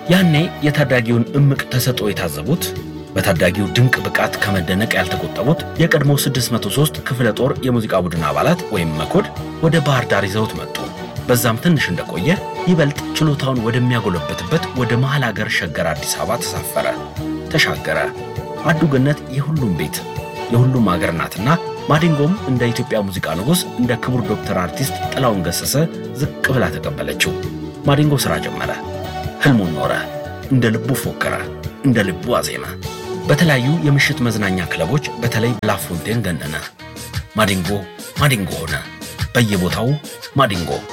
ያኔ የታዳጊውን እምቅ ተሰጥኦ የታዘቡት በታዳጊው ድንቅ ብቃት ከመደነቅ ያልተቆጠቡት የቀድሞ 603 ክፍለ ጦር የሙዚቃ ቡድን አባላት ወይም መኮድ ወደ ባህር ዳር ይዘውት መጡ። በዛም ትንሽ እንደቆየ ይበልጥ ችሎታውን ወደሚያጎለበትበት ወደ መሃል አገር ሸገር አዲስ አበባ ተሳፈረ፣ ተሻገረ። አዱገነት የሁሉም ቤት የሁሉም አገር ናትና ማዲንጎም እንደ ኢትዮጵያ ሙዚቃ ንጉሥ እንደ ክቡር ዶክተር አርቲስት ጥላውን ገሰሰ ዝቅ ብላ ተቀበለችው። ማዲንጎ ሥራ ጀመረ፣ ሕልሙን ኖረ፣ እንደ ልቡ ፎከረ፣ እንደ ልቡ አዜመ። በተለያዩ የምሽት መዝናኛ ክለቦች በተለይ ላፎንቴን ገነነ። ማዲንጎ ማዲንጎ ሆነ። በየቦታው ማዲንጎ